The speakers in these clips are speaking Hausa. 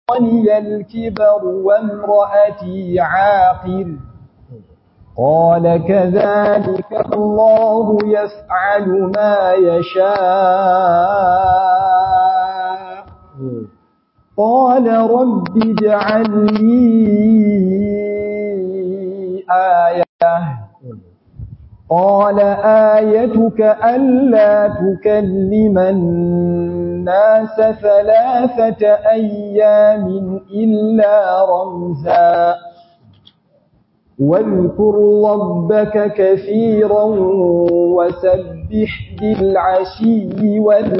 بلغني الكبر وامرأتي عاقر قال كذلك الله يفعل ما يشاء قال رب اجعل لي آية قال آيتك ألا تكلم الناس ثلاثة أيام إلا رمزا واذكر ربك كثيرا وسبح بالعشي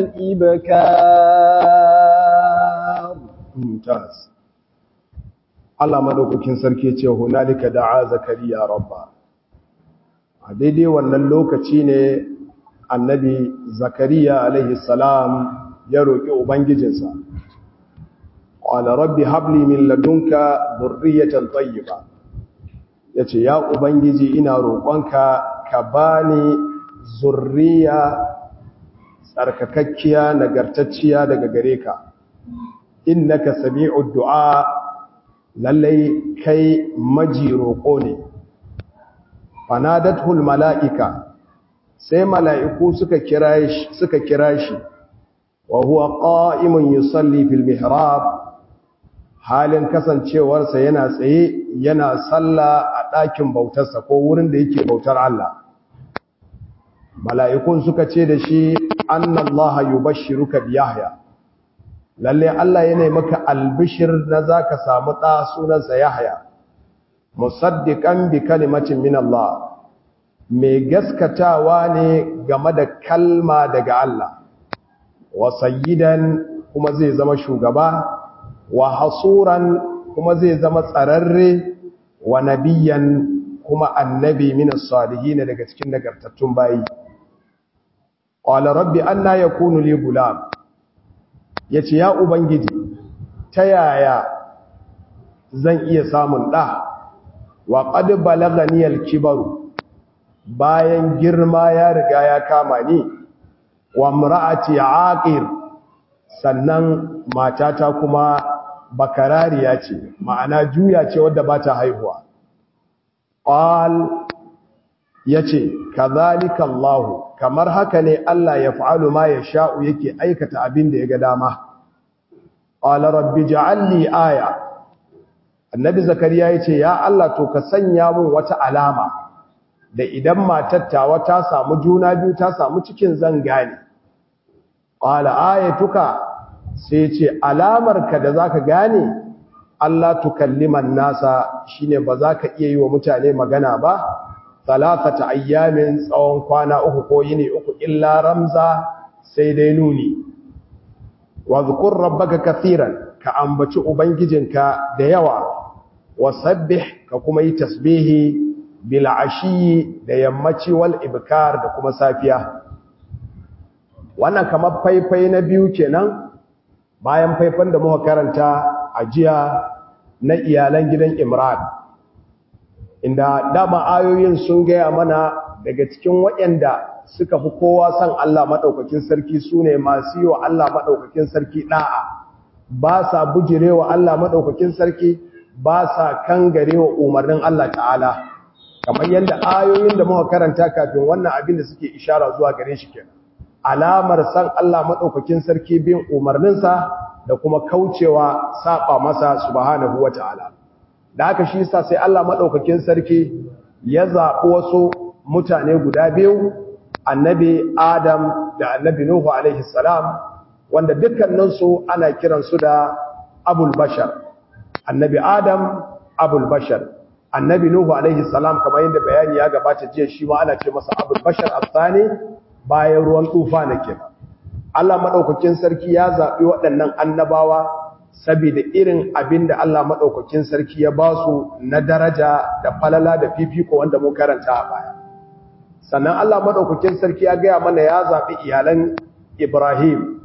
والإبكار ممتاز Allah madaukakin sarki ce hunalika da'a zakariya rabba a daidai wannan lokaci ne annabi zakariya alaihi salam ya roƙi ubangijinsa qala rabbi habli min ladunka dhurriyatan tayyiba yace ya ubangiji ina roƙonka ka bani zurriya tsarkakakkiya nagartacciya daga gare ka innaka sami'ud du'a lallai kai maji roƙo ne fanadatul mala'ika sai mala'iku suka kira shi suka kira shi wa huwa qa'imun yusalli fil mihrab halin kasancewarsa yana tsaye yana salla a ɗakin bautarsa ko wurin da yake bautar Allah mala'ikun suka ce da shi annallaha yubashshiruka bi yahya lalle Allah yana maka albishir na zaka samu ɗa sunansa Yahya musaddiqan bi kalimatin min Allah mai gaskatawa ne game da kalma daga Allah wa sayyidan kuma zai zama shugaba wa hasuran kuma zai zama tsararre wa nabiyan kuma annabi min as-salihin daga cikin nagartattun bayi qala rabbi anna yakunu li gulam ya ce ya ubangiji ta yaya zan iya samun ɗa wa ƙadu balaganiyar kibaru bayan girma ya riga ya kama ni wa mura'ati aqir sannan matata kuma bakarariya ce ma'ana juya ce wadda ba ta haihuwa qal yace kadhalika Allah kamar haka ne Allah ya fa'alu ma ya sha'u yake aikata abin da ya ga dama qala rabbi ja'alni aya annabi zakariya yace ya Allah to ka sanya mun wata alama da idan matattawa ta samu juna biyu ta samu cikin zan gane qala ayatuka sai yace alamar ka da zaka gane Allah tukalliman nasa shine ba za ka iya yi wa mutane magana ba talafata ayyamin tsawon kwana uku ko yini uku illa ramza sai dai nuni wa zkur rabbaka kathiran ka ambaci ubangijinka da yawa wa sabbih ka kuma yi tasbihi bil ashi da yammaci wal ibkar da kuma safiya wannan kamar faifai na biyu kenan bayan faifan da muka karanta a jiya na iyalan gidan Imran inda dama ayoyin sun gaya mana daga cikin waɗanda suka fi kowa san Allah maɗaukakin sarki su ne masu yi wa Allah maɗaukakin sarki ɗa'a ba sa bujire wa Allah maɗaukakin sarki ba sa kangare wa umarnin Allah ta'ala kamar yadda ayoyin da muka karanta kafin wannan abin da suke ishara zuwa gare shi kenan alamar san Allah maɗaukakin sarki bin umarninsa da kuma kaucewa saba masa subhanahu wa ta'ala da haka shi sa sai Allah maɗaukakin sarki ya zaɓi wasu mutane guda biyu annabi Adam da annabi Nuhu alaihi salam wanda dukkaninsu ana kiransu da abul bashar annabi Adam abul bashar annabi Nuhu alaihi salam kamar yadda bayani ya gabata jiya shi ma ana ce masa abul bashar asani bayan ruwan tufa na kenan Allah maɗaukakin sarki ya zaɓi waɗannan annabawa saboda irin abin da Allah maɗaukakin sarki ya ba su na daraja da falala da fifiko wanda mun karanta a baya. Sannan Allah maɗaukakin sarki ya gaya mana ya zaɓi iyalan Ibrahim,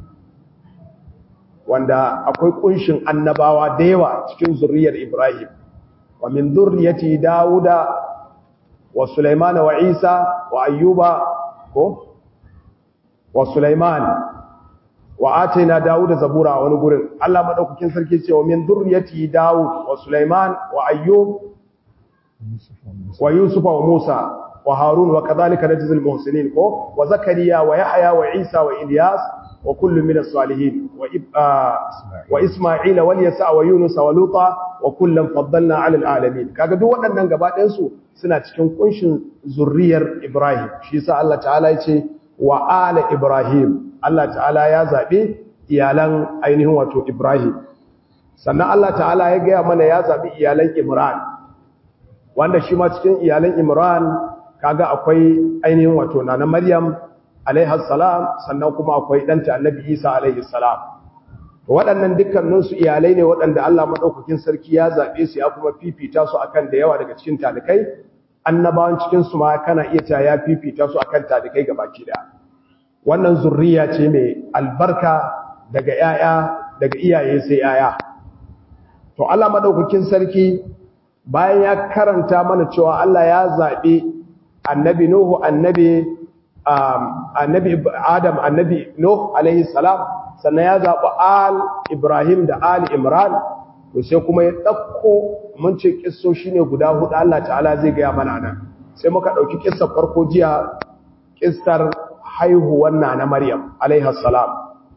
wanda akwai ƙunshin annabawa da yawa cikin zuriyar Ibrahim. Wa min zurriyati Dawuda wa Sulaiman wa Isa wa Ayyuba ko wa Sulaiman wa ataina Dawud zabura a wani gurin Allah madaukakin sarki ce wa min dhurriyyati Dawud wa Sulaiman wa Ayyub wa Yusuf wa Musa wa Harun wa kadhalika najzil muhsinin ko wa Zakariya wa Yahya wa Isa wa Ilyas wa kullu min as-salihin wa wa Isma'il wal Yasa wa Yunus wa Luta wa kullam faddalna 'ala al-alamin kaga duk waɗannan gaba ɗayan su suna cikin kunshin zurriyar Ibrahim shi yasa Allah ta'ala ya ce wa ala Ibrahim Allah ta'ala ya zaɓi iyalan ainihin wato Ibrahim sannan Allah ta'ala ya gaya mana ya zaɓi iyalan Imran wanda shi ma cikin iyalan Imran kaga akwai ainihin wato nana Maryam alaihas salam sannan kuma akwai ɗanta annabi Isa alaihi salam waɗannan dukkaninsu iyalai ne waɗanda Allah maɗaukakin sarki ya zaɓe su ya kuma fifita su akan da yawa daga cikin talikai annabawan cikinsu ma kana iya ta ya fifita su akan talikai gabaki daya wannan zurriya ce mai albarka daga ‘ya'ya daga iyaye sai ‘ya'ya. To, Allah maɗaukakin sarki bayan ya karanta mana cewa Allah ya zaɓi annabi Nuhu, annabi annabi Adam, annabi Nuhu, alaihi salam, sannan ya zaɓi Al Ibrahim da Al Imran, to sai kuma ya ɗauko mun ce ƙisso shi ne guda huɗu Allah ta'ala zai gaya mana nan. Sai muka ɗauki ƙissar farko jiya, ƙissar haihuwar na na Maryam alaihas salam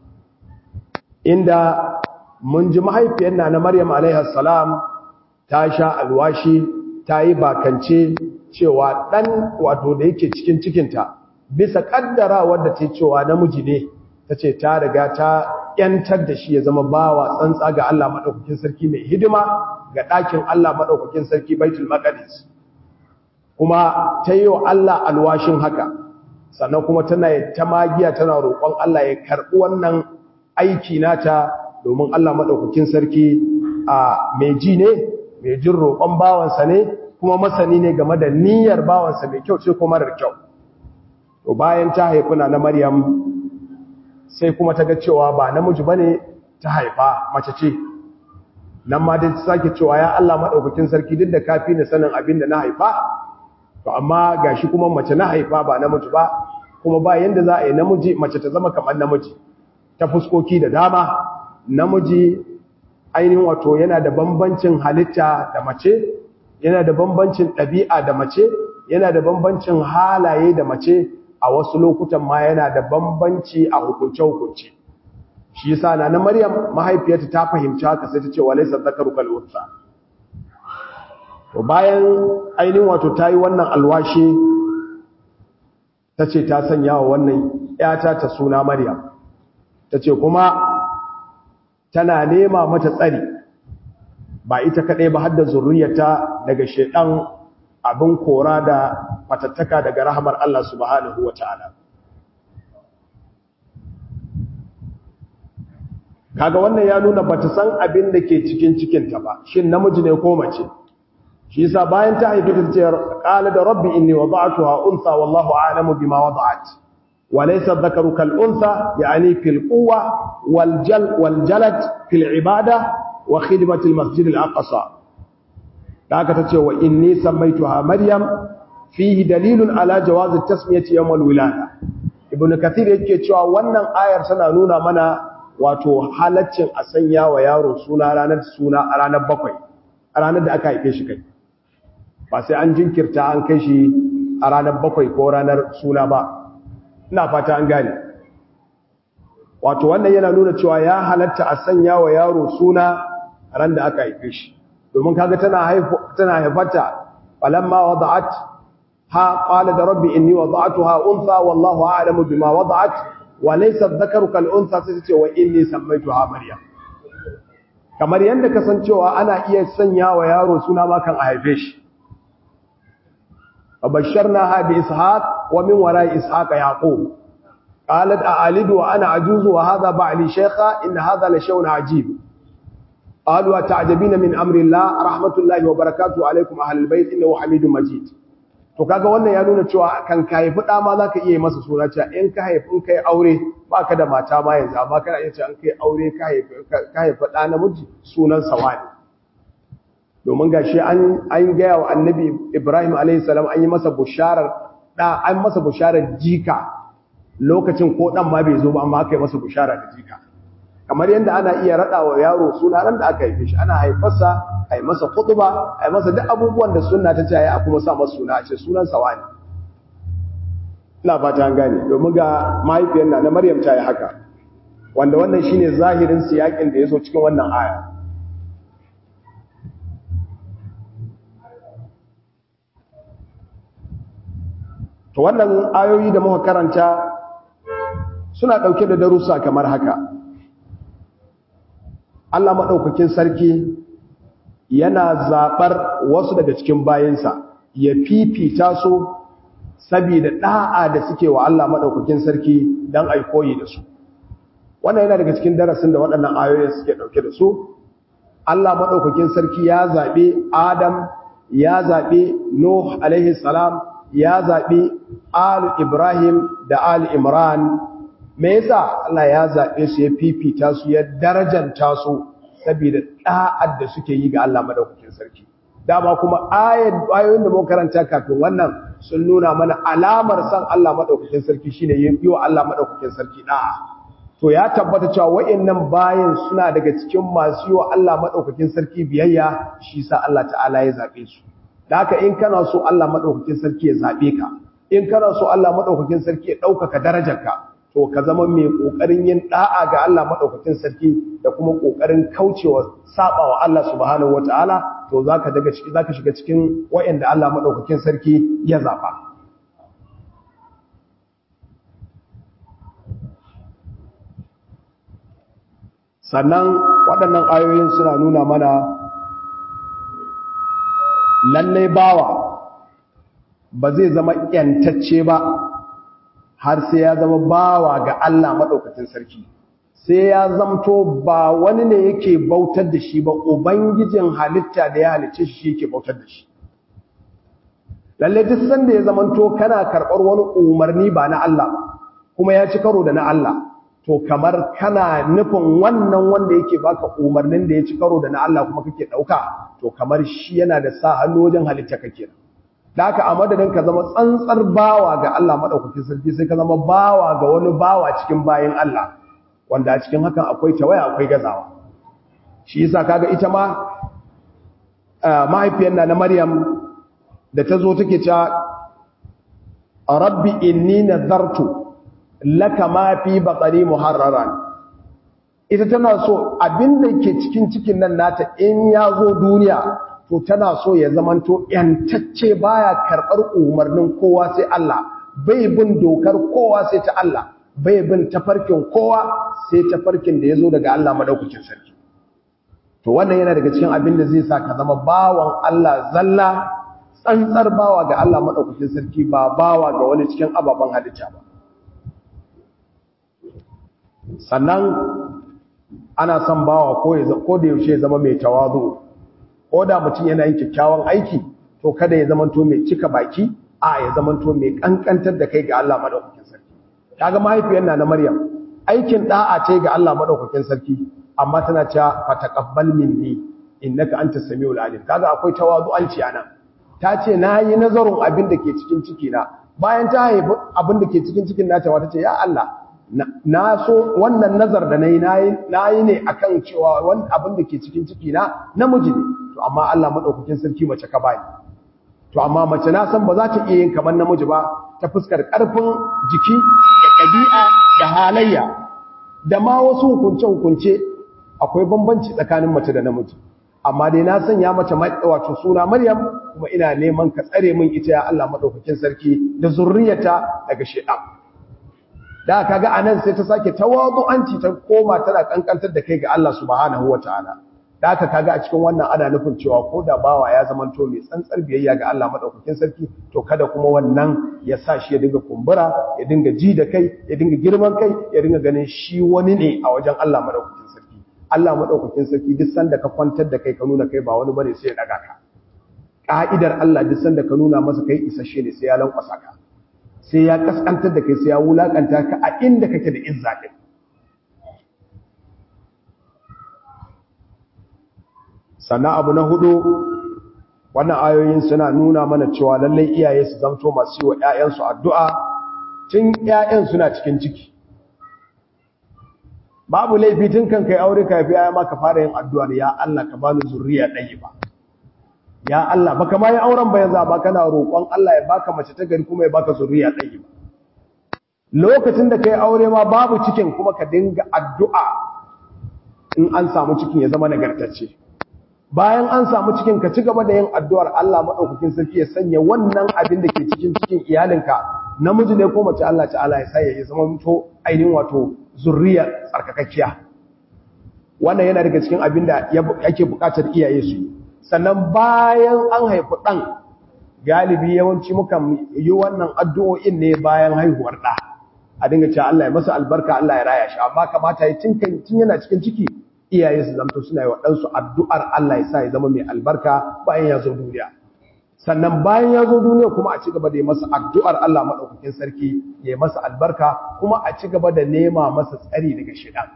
inda mun ji mahaifiyar na na Maryam alaihas salam ta sha alwashi ta yi bakance cewa ɗan wato da yake cikin cikinta bisa ƙaddara wadda ta cewa namiji ne ta ce ta riga ta ‘yantar da shi ya zama bawa tsantsa ga Allah maɗaukakin sarki mai hidima ga ɗakin Allah maɗaukakin sarki baitul maqdis kuma ta yi wa Allah alwashin haka sannan kuma tana ta magiya tana roƙon Allah ya karɓi wannan aiki nata domin Allah maɗaukakin sarki a mai ji ne mai jin roƙon bawansa ne kuma masani ne game da niyyar bawansa mai kyau ce ko marar kyau to bayan ta haifuna na Maryam sai kuma ta ga cewa ba namiji bane ta haifa mace ce nan ma dai ta sake cewa ya Allah maɗaukakin sarki duk da kafi ni sanin abin da na haifa to amma gashi kuma mace na haifa ba namiji ba kuma ba yanda za a yi namiji mace ta zama kamar namiji ta fuskoki da dama namiji ainihin wato yana da bambancin halitta da mace yana da bambancin ɗabi'a da mace yana da bambancin halaye da mace a wasu lokutan ma yana da bambanci a hukunce-hukunce shi yasa na na Maryam mahaifiyarta ta fahimci haka sai ta ce walaysa dhakaru kal unsa to bayan ainihin wato tayi wannan alwashi tace ta sanya wa wannan yata ta suna Maryam tace kuma tana nema mata tsari ba ita kadai ba har da zurriyarta daga shedan abin kora da fatattaka daga rahamar Allah subhanahu wataala kaga wannan ya nuna bata san abin da ke cikin cikinta ba shin namiji ne ko mace shi yasa bayan ta haifi ta ce qala da rabbi inni wada'tuha untha wallahu a'lamu bima wada'at wa laysa dhakaru kal untha yani fil quwwa wal jal wal jalad fil ibada wa khidmati al masjid al aqsa daga tace wa inni samaituha maryam fihi dalilun ala jawaz at tasmiyati yawm al wilada ibnu kathir yake cewa wannan ayar tana nuna mana wato halaccin a sanya wa yaro suna ranar suna a ranar bakwai a ranar da aka haife shi kai ba sai an jinkirta an kai shi a ranar bakwai ko ranar suna ba ina fata an gane wato wannan yana nuna cewa ya halatta a sanya wa yaro suna ran da aka haife shi domin kaga tana haifu tana haifata falamma wada'at ha qala da rabbi inni wada'tuha untha wallahu a'lamu bima wada'at wa laysa dhakaru kal untha sai ce wa inni sammaytuha maryam kamar yanda kasancewa ana iya sanya wa yaro suna ma kan a haife shi فبشرناها بإسحاق ومن وراء إسحاق يعقوب قالت أعلد وأنا عجوز وهذا بعلي شيخا إن هذا لشيء عجيب قالوا أتعجبين من أمر الله رحمة الله وبركاته عليكم أهل البيت إنه حميد مجيد to kaga wannan ya nuna cewa kan ka haifi da ma zaka iya masa suna cewa in ka haifi in kai aure baka da mata ma yanzu amma kana iya cewa in kai aure ka haifi ka haifi da namiji sunan sawani domin gashi an an gaya wa annabi Ibrahim alayhi salam an yi masa busharar da an masa busharar jika lokacin ko dan ma bai zo ba amma aka yi masa bushara da jika kamar yadda ana iya rada wa yaro suna ran da aka haife shi ana haifarsa a yi masa khutba a yi masa duk abubuwan da sunna ta ce a kuma sa masa suna a ce sunan sa wani ina fata an gane domin ga mahaifiyar na na Maryam ta yi haka wanda wannan shine zahirin siyakin da yazo cikin wannan aya to wannan ayoyi da muka karanta suna dauke da darussa kamar haka Allah madaukakin sarki yana zabar wasu daga cikin bayinsa ya fifita su saboda da'a da suke wa Allah madaukakin sarki dan ai koyi da su wannan yana daga cikin darasin da waɗannan ayoyin suke dauke da su Allah madaukakin sarki ya zabe Adam ya zabe Nuh alaihi salam ya zaɓi al Ibrahim da al Imran me yasa Allah ya zaɓe su ya fifita su ya darajanta su saboda ɗa'ad da suke yi ga Allah madaukakin sarki dama kuma ayoyin da muka karanta kafin wannan sun nuna mana alamar san Allah madaukakin sarki shine yi wa Allah madaukakin sarki da'a to ya tabbata cewa wayannan bayan suna daga cikin masu yi wa Allah madaukakin sarki biyayya shi sa Allah ta'ala ya zaɓe su da haka in kana so Allah maɗaukakin sarki ya zaɓe ka in kana so Allah maɗaukakin sarki ya ɗaukaka darajarka to ka zama mai ƙoƙarin yin ɗa'a ga Allah maɗaukakin sarki da kuma ƙoƙarin kaucewa saɓa wa Allah subhanahu wa ta'ala to za ka daga ciki za ka shiga cikin wa'yanda Allah maɗaukakin sarki ya zaɓa sannan waɗannan ayoyin suna nuna mana lallai bawa ba zai zama ‘yantacce ba har sai ya zama bawa ga Allah maɗaukacin sarki sai ya zamto ba wani ne yake bautar da shi ba ubangijin halitta da ya halicce shi yake bautar da shi lallai duk sanda ya zamanto kana karɓar wani umarni ba na Allah kuma ya ci karo da na Allah to kamar kana nufin wannan wanda yake baka umarnin da ya ci karo da na Allah kuma kake ɗauka to kamar shi yana da sa hannu wajen halitta kake da haka a madadin ka zama tsantsar bawa ga Allah madaukakin sarki sai ka zama bawa ga wani bawa cikin bayin Allah wanda a cikin hakan akwai tawaya akwai gazawa shi yasa kaga ita ma mahaifiyar na na Maryam da ta zo take cewa rabbi inni nadartu laka ma fi batari muharraran ita tana so abinda ke cikin cikin nan nata in ya zo duniya to tana so ya zamanto yantacce baya karɓar umarnin kowa sai Allah bai bin dokar kowa sai ta Allah bai bin tafarkin kowa sai tafarkin da ya zo daga Allah madaukakin sarki to wannan yana daga cikin abin da zai sa ka zama bawan Allah zalla tsantsar bawa ga Allah madaukakin sarki ba bawa ga wani cikin ababen halitta ba sannan ana son bawa ko da yaushe ya zama mai tawazu ko da mutum yana yin kyakkyawan aiki to kada ya zamanto mai cika baki a ya zamanto mai kankantar da kai ga Allah madaukakin sarki kaga mahaifiyar na Maryam aikin da'a ce ga Allah madaukakin sarki amma tana cewa fataqabbal minni innaka antas samiul alim kaga akwai tawazu'anci anan ta ce nayi nazarin abin da ke cikin ciki na bayan ta haifi abin da ke cikin cikin nata wata ce ya Allah na so wannan nazar da na yi na yi ne a kan cewa wani abin da ke cikin ciki na namiji ne to amma Allah maɗaukakin sarki mace ka bani to amma mace na san ba za ta iya yin kamar namiji ba ta fuskar ƙarfin jiki da ɗabi'a da halayya da ma wasu hukunce-hukunce akwai bambanci tsakanin mace da namiji amma dai na sanya mace wato suna Maryam kuma ina neman ka tsare min ita ya Allah maɗaukakin sarki da zurriyata daga shaitan da kaga anan sai ta sake tawadu'anci ta koma tana kankantar da kai ga Allah subhanahu wataala da aka kaga a cikin wannan ana nufin cewa ko da bawa ya zama to mai tsantsar biyayya ga Allah madaukakin sarki to kada kuma wannan ya sa shi ya dinga kumbura ya dinga ji da kai ya dinga girman kai ya dinga ganin shi wani ne a wajen Allah madaukakin sarki Allah madaukakin sarki duk sanda ka kwantar da kai ka nuna kai ba wani bane sai ya daga ka ka'idar Allah duk sanda ka nuna masa kai isasshe ne sai ya lankwasa ka sai ya kaskantar da kai sai ya wulakanta ka a inda kake da izza din sannan abu na hudu wannan ayoyin suna nuna mana cewa lallai iyaye su zamto masu yi wa 'ya'yansu addu'a tun ƴaƴan suna cikin ciki babu laifi tun kan kai aure ka yafi ma ka fara yin addu'ar ya Allah ka bani zuriya ɗaya ba ya Allah baka ma yi auren ba yanzu ba kana roƙon Allah ya baka mace ta gari kuma ya baka zuriya ɗaya ba lokacin da kai aure ma babu cikin kuma ka dinga addu'a in an samu cikin ya zama nagartacce bayan an samu cikin ka ci gaba da yin addu'ar Allah madaukakin sarki ya sanya wannan abin da ke cikin cikin iyalinka namiji ne ko mace Allah ta'ala ya sa ya zama mutu ainihin wato zurriya tsarkakakkiya wannan yana daga cikin abin da ake bukatar iyaye su sannan bayan an haifi ɗan galibi yawanci mukan yi wannan addu'o'in ne bayan haihuwar ɗa a dinga cewa Allah ya masa albarka Allah ya raya shi amma kamata ya tun yana cikin ciki iyaye su zamto suna yi wa ɗansu addu'ar Allah ya sa ya zama mai albarka bayan ya zo duniya sannan bayan ya zo duniya kuma a ci gaba da yi masa addu'ar Allah maɗaukakin sarki ya yi masa albarka kuma a ci gaba da nema masa tsari daga shiɗan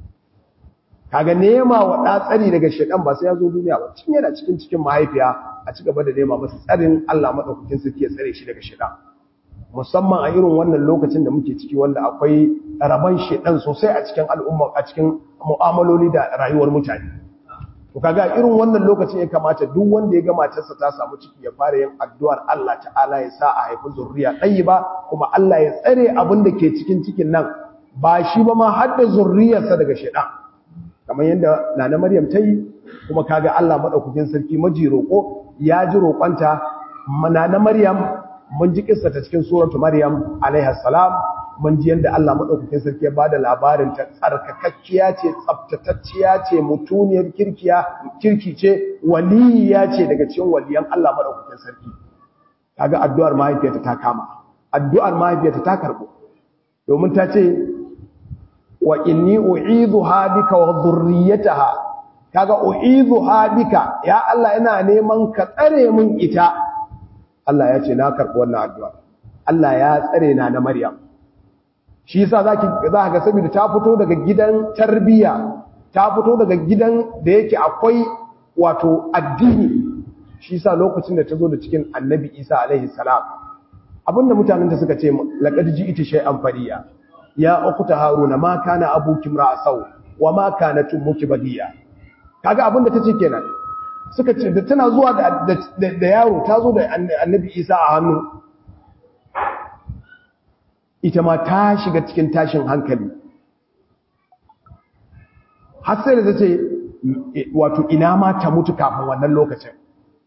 kaga nema wa ɗa tsari daga shiɗan ba sai ya zo duniya ba cin yana cikin cikin mahaifiya a ci gaba da nema masa tsarin Allah maɗaukakin sarki ya tsare shi daga shiɗan musamman a irin wannan lokacin da muke ciki wanda akwai rabon shiɗan sosai a cikin al'umma a cikin mu'amaloli da rayuwar mutane to kaga irin wannan lokacin ya kamata duk wanda ya ga matarsa ta samu ciki ya fara yin addu'ar Allah ta'ala ya sa a haifi zurriya ba, kuma Allah ya tsare abin da ke cikin cikin nan ba shi ba ma har da zurriyarsa daga shaitan kamar yadda nana Maryam ta yi kuma kaga Allah madaukakin sarki maji roko ya ji roƙonta nana Maryam mun ji kissa ta cikin suratu Maryam alaiha salam mun ji yadda Allah madaukakin sarki ya bada labarin ta tsarkakakkiya ce tsaftatacciya ce mutuniyar kirkiya kirki ce waliya ce daga cikin waliyan Allah madaukakin sarki kaga addu'ar mahaifiyarta ta kama addu'ar mahaifiyarta ta karbo domin ta ce wa inni u'idhuha bika wa dhurriyyataha kaga u'idhuha bika ya Allah ina neman ka tsare min ita Allah ya ce na karbi wannan addu'a Allah ya tsare na na Maryam shi yasa zaki za ga saboda ta fito daga gidan tarbiya ta fito daga gidan da yake akwai wato addini shi yasa lokacin da ta zo da cikin Annabi Isa alaihi salam abinda mutanen da suka ce laqad ji'ti shay'an fariya ya ukhta haruna ma kana abuki ra'sau wa ma kanat ummuki badiya kaga abinda tace kenan suka ce da tana zuwa da da yaro ta zo da Annabi Isa a hannu ita ma ta shiga cikin tashin hankali har sai da ta ce wato ina ma ta mutu kafin wannan lokacin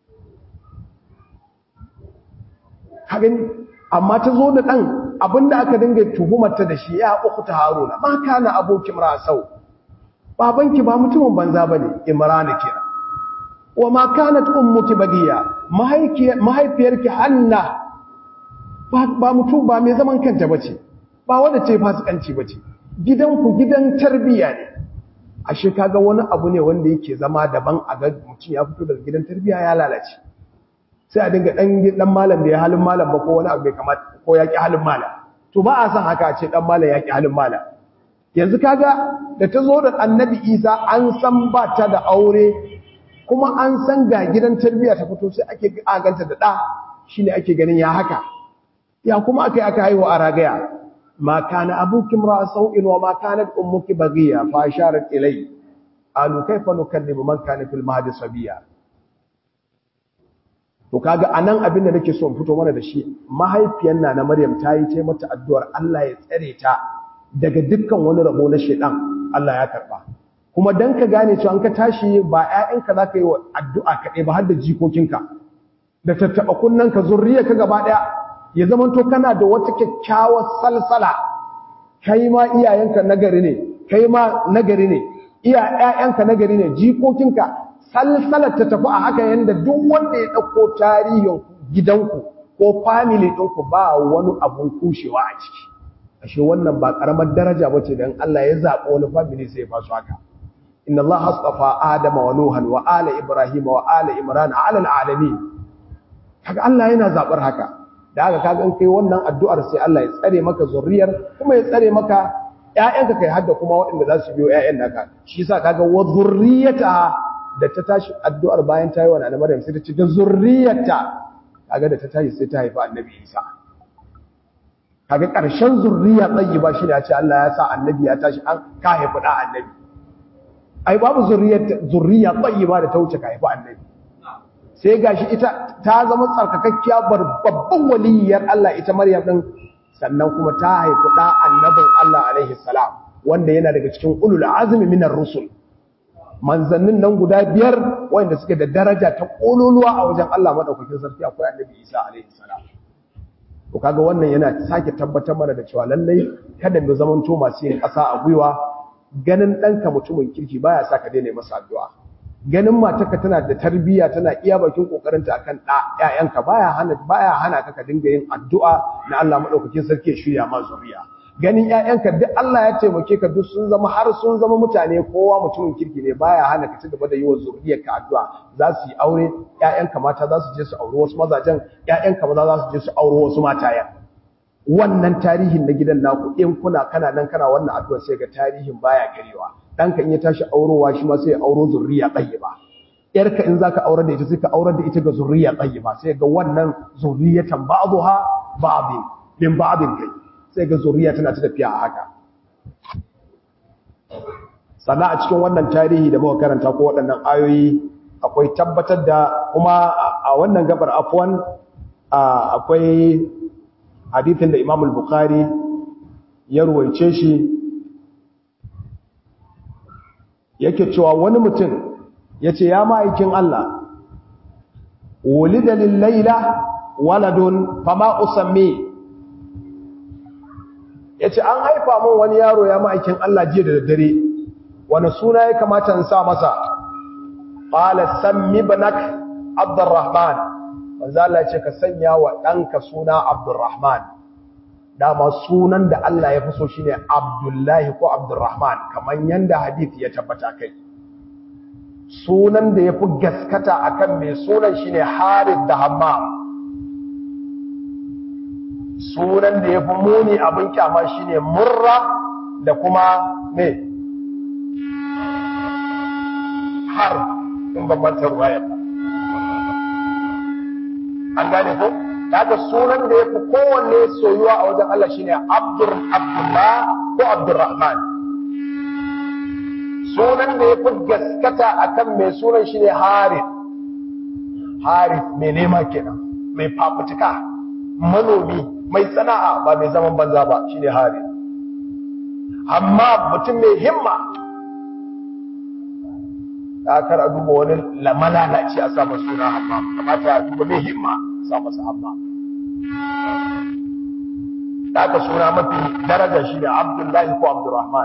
hagan amma ta zo da ɗan abinda aka dinga tuhumarta da shi ya uku ta haruna ma kana abokin rasau babanki ba mutumin banza ba ne imrana kira wa ma kanat ummuki bagiya mahaifiyarki hanna ba mutum ba mai zaman kanta bace ba wanda ce fasikanci bace gidanku gidan tarbiya ne ashe kaga wani abu ne wanda yake zama daban a ga mutum ya fito daga gidan tarbiya ya lalace sai a dinga dan dan malam bai halin malam ba ko wani abu bai kamata ko ya ki halin malam to ba a san haka a ce dan malam ya ki halin malam yanzu kaga da ta zo da annabi Isa an san ba ta da aure kuma an san ga gidan tarbiya ta fito sai ake aganta da da shine ake ganin ya haka ya kuma aka yi aka haihu a ragaya ma kana abuki imra'a sau'in wa ma kanat ummuki baghiya fa asharat ilay alu kayfa nukallimu man kana fil mahdi sabiya to kaga anan abin da nake so in fito mana da shi mahaifiyar na na Maryam ta yi ta mata addu'ar Allah ya tsare ta daga dukkan wani rabo na shedan Allah ya karba kuma dan ka gane cewa an ka tashi ba ƴaƴanka zaka yi wa addu'a kaɗai ba har da jikokinka da tattaba kunnanka zurriyarka gaba daya ya zamanto kana da wata kyakkyawar salsala kai ma iyayenka nagari ne kai ma nagari ne iya ƴaƴanka nagari ne jikokinka salsalar ta tafi a haka yanda duk wanda ya dauko tarihin gidanku ko family ɗinku ba wani abun kushewa a ciki ashe wannan ba karamar daraja bace dan Allah ya zaɓi wani family sai ya fasu haka inna Allah astafa adama wa nuhan wa ala ibrahim wa ala imran ala alamin kaga Allah yana zabar haka da haka kaga in kai wannan addu'ar sai Allah ya tsare maka zuriyar kuma ya tsare maka ƴaƴanka kai hadda kuma waɗanda za su biyo ƴaƴan naka shi yasa kaga wa zurriyata da ta tashi addu'ar bayan ta yi wa Nana Maryam sai ta ce da zurriyarta kaga da ta tashi sai ta haifa Annabi Isa kaga ƙarshen zurriya tayyiba shine ya ce Allah ya sa annabi ya tashi an ka haifi da annabi ai babu zurriyar zurriya tayyiba da ta wuce ka haifi annabi sai gashi ita ta zama tsarkakakkiya babban waliyar Allah ita Maryam din sannan kuma ta haifi da annabin Allah alaihi salam wanda yana daga cikin ulul azmi minar rusul manzannin nan guda biyar wanda suke da daraja ta kololuwa a wajen Allah madaukakin sarki akwai annabi Isa alaihi salam to kaga wannan yana sake tabbatar mana da cewa lallai kada mu zamanto masu yin ƙasa a gwiwa ganin ɗanka mutumin kirki baya sa ka daina masa addu'a ganin matarka tana da tarbiyya tana iya bakin kokarinta akan ɗa ƴaƴanka baya hana baya hana ka ka dinga yin addu'a na Allah madaukakin sarki ya shirya ma zuriya ganin ƴaƴanka duk Allah ya taimake ka duk sun zama har sun zama mutane kowa mutumin kirki ne baya hana ka ci gaba da yi wa zuriyarka addu'a za su yi aure ƴaƴanka mata za su je su auri wasu mazajen ƴaƴanka maza za su je su auri wasu matayen wannan tarihin na gidan naku in kuna kana nan kana wannan addu'a sai ga tarihin baya garewa danka in ya tashi aurowa shi ma sai ya auro zuriya tayyiba yarka in zaka aurar da ita sai ka aurar da ita ga zuriya tayyiba sai ga wannan zuriyatan ba'dha ba'dhin min ba'dhin kai sai ga zuriya tana ta tafiya a haka sannan a cikin wannan tarihi da muka karanta ko waɗannan ayoyi akwai tabbatar da kuma a wannan gabar afwan akwai hadithin da Imam al-Bukhari ya ruwaice shi yake cewa wani mutum yace ya ma'aikin Allah wulida lil layla waladun fama usammi ya ce an haifa mun wani yaro ya ma'aikin Allah jiya da daddare wani suna ya kamata in sa masa ƙala sammi banak abdurrahman wanzu Allah ce ka sanya wa ɗanka suna abdurrahman dama sunan da Allah ya fi so shi ne abdullahi ko abdurrahman kamar yadda hadith ya tabbata kai sunan da ya fi gaskata akan mai sunan shi ne harith da hammam sunan da ya fi muni abin kyama shi ne murra da kuma me har in bambanta ruwayar ba an gane ko daga sunan da ya fi kowanne soyuwa a wajen Allah shi ne abdullah ko abdurrahman sunan da ya fi gaskata akan mai sunan shi ne harith harith mai nema kenan mai fafutuka manomi mai sana'a ba mai zaman banza ba shine hari amma mutum mai himma da kar a duba wani lamalalaci a sa suna amma kamata a duba mai himma sa masa amma da aka suna mafi daraja shi ne abdullahi ko abdurrahman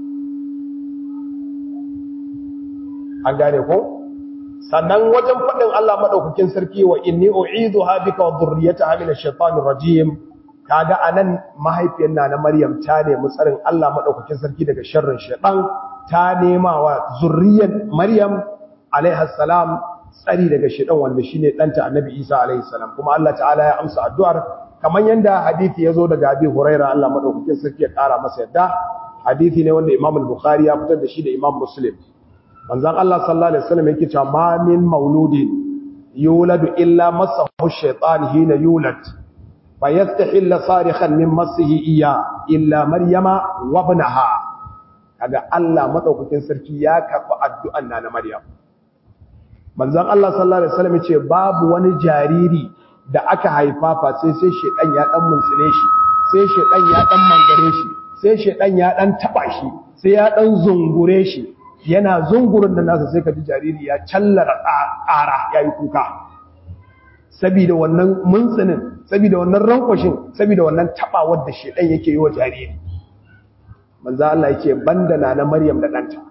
an gane ko sannan wajen faɗin Allah maɗaukakin sarki wa inni u'idu ha bika wa dhurriyyataha min ash-shaytanir rajim kaga anan mahaifiyar na na Maryam ta nemi tsarin Allah maɗaukakin sarki daga sharrin shaytan ta nema wa zurriyyar Maryam alaiha salam tsari daga shaytan wanda shine danta Annabi Isa alaihi salam kuma Allah ta'ala ya amsa addu'ar kamar yanda hadisi yazo daga Abi Hurairah Allah maɗaukakin sarki ya ƙara masa yadda hadisi ne wanda Imam al-Bukhari ya fitar da shi da Imam Muslim manzan Allah sallallahu Alaihi wasallam yake cewa ma min mauludin yuladu illa masahu shaitan hina yulad fa yastahilla sarikhan min masihi iya illa maryama wa ibnaha kaga Allah madaukakin sarki ya karba addu'an na maryam manzan Allah sallallahu Alaihi wasallam yace babu wani jariri da aka haifa fa sai sai shaitan ya dan muntsile shi sai shaitan ya dan mangare shi sai shaitan ya dan taba shi sai ya dan zungure shi yana zungurin da nasa sai ka ji jariri ya callara ƙara ya yi kuka saboda wannan muntsinin saboda wannan rankwashin saboda wannan taɓawar da shaidan yake yi wa jariri manzo Allah yake bandana na Maryam da ɗanta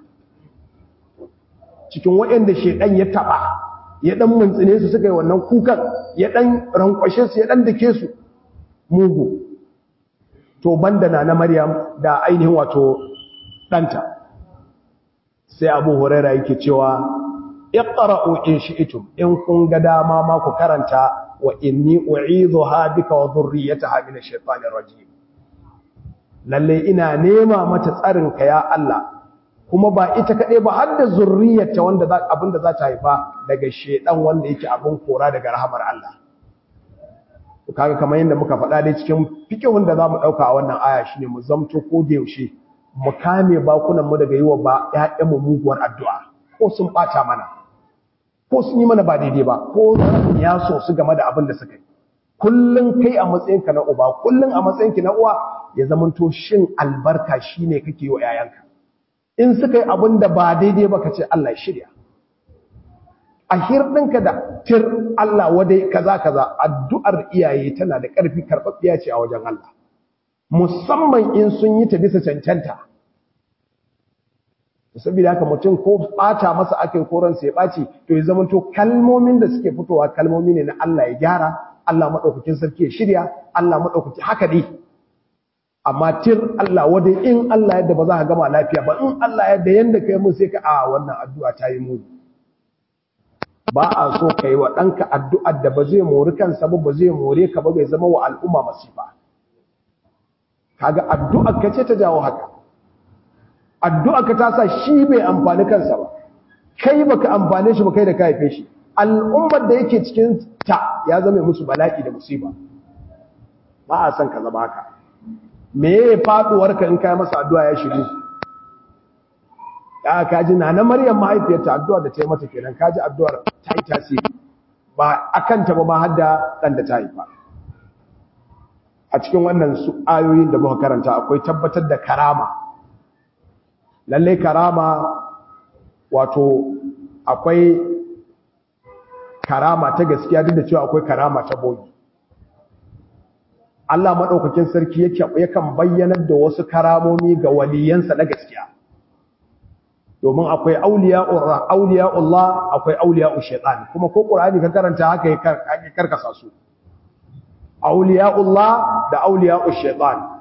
cikin waɗanda shaidan ya taɓa ya ɗan muntsine su suka yi wannan kukan ya ɗan rankwashe su ya ɗan dake su mugu to bandana na Maryam da ainihin wato ɗanta sai abu huraira yake cewa iqra'u in shi'tum in kun ga dama ma ku karanta wa inni u'idhuha bika wa dhurriyyataha min ash-shaytanir rajim lalle ina nema mata tsarin ka ya Allah kuma ba ita kade ba har da zurriyarta wanda abinda za ta haifa daga shedan wanda yake abin kora daga rahamar Allah kaga kamar yadda muka faɗa dai cikin fikihun da zamu dauka a wannan aya shine mu zamto ko da yaushe mu kame bakunan mu daga yiwa ba ƴaƴan mu muguwar addu'a ko sun bata mana ko sun yi mana ba daidai ba ko ya so su game da abin da suka yi kullun kai a matsayinka na uba kullun a matsayinki na uwa ya zamanto shin albarka shine kake yi wa ƴaƴanka in suka yi abin da ba daidai ba ka ce Allah ya shirya a hirɗinka da tir Allah wadai kaza kaza addu'ar iyaye tana da ƙarfi karɓaɓɓiya ce a wajen Allah musamman in sun yi ta bisa cancanta saboda haka mutum ko ɓata masa aka yi koransa ya ɓaci to ya zama to kalmomin da suke fitowa kalmomi ne na Allah ya gyara Allah maɗaukakin sarki ya shirya Allah maɗaukaki haka dai amma tir Allah wadai in Allah yadda ba za ka gama lafiya ba in Allah yadda yanda kai mun sai ka a wannan addu'a ta yi muni ba a so ka yi wa ɗanka addu'ar da ba zai mori kansa ba ba zai more ka ba bai zama wa al'umma masifa kaga addu'ar ka ce ta jawo haka addu'ar ka ta sa shi bai amfani kansa ba kai baka amfane shi ba kai da ka haife shi al'ummar da yake cikin ta ya zama musu bala'i da musiba ba a son ka zama haka me ya faduwar ka in kai masa addu'a ya shiru ya kaji na na maryam mahaifiyarta addu'a da ta yi mata kenan kaji addu'ar ta yi tasiri ba akan ta ba ma har da dan da ta haifa a cikin wannan su ayoyin da muka karanta akwai tabbatar da karama lalle karama wato akwai karama ta gaskiya duk da cewa akwai karama ta bogi Allah maɗaukakin sarki yakan bayyanar da wasu karamomi ga waliyansa na gaskiya domin akwai auliya'ullah akwai auliya'u shaitan kuma ko ƙur'ani ka karanta haka ya karkasa su auliya'ullah da auliya'u shaitan